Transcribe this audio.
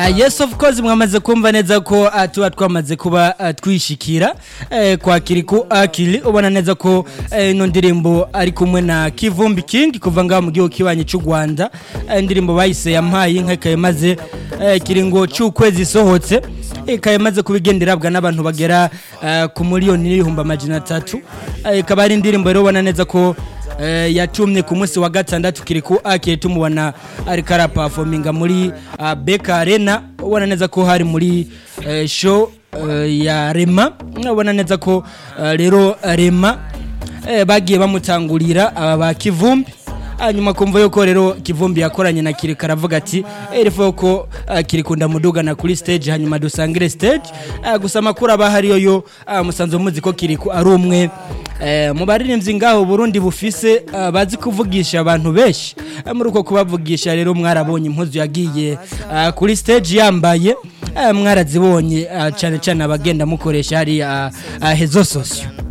Uh, yes of course mwamaze kumva neza ko uh, tuba twamaze kuba uh, twishikira uh, kwa Kiriku Akili ubona neza ko uh, ino ndirimbo ari kumwe na Kivumbi King kuva ngaho mu gihugu kibanyi cy'u Rwanda uh, indirimbo bayise yampaye inka ikaye maze uh, kiringo cy'ukwezi isohotse ikaye maze kubigenderabwa n'abantu bagera uh, ku miliyoni n'ibihumbi amajana atatu uh, ikaba ari indirimbo rero ubona neza ko Uh, yatumye ku munsi wa gatandatu kiriku akiri tumubona ariko arapafominga muri uh, Beka Arena ubona neza ko hari muri uh, show uh, ya Rema ubona neza ko uh, rero Rema uh, bagiye bamutangurira aba ba Kivumbi hanyuma kumva yuko rero kivumbi yakoranye na kirika aravuga ati erifo ko uh, kirikunda mudugana kuri stage hanyuma dusangire stage uh, gusa amakuru aba hariyo yo uh, musanzwe muzi ko kiriku ari umwe uh, mu baririmbyi ngaho Burundi bufise uh, bazi kuvugisha abantu benshi uh, muri uko kubavugisha rero mwarabonye impuzu yagiye uh, kuri stage yambaye uh, mwarazibonye uh, cyane cyane abagenda mukoresha hari uh, uh, hezo sosio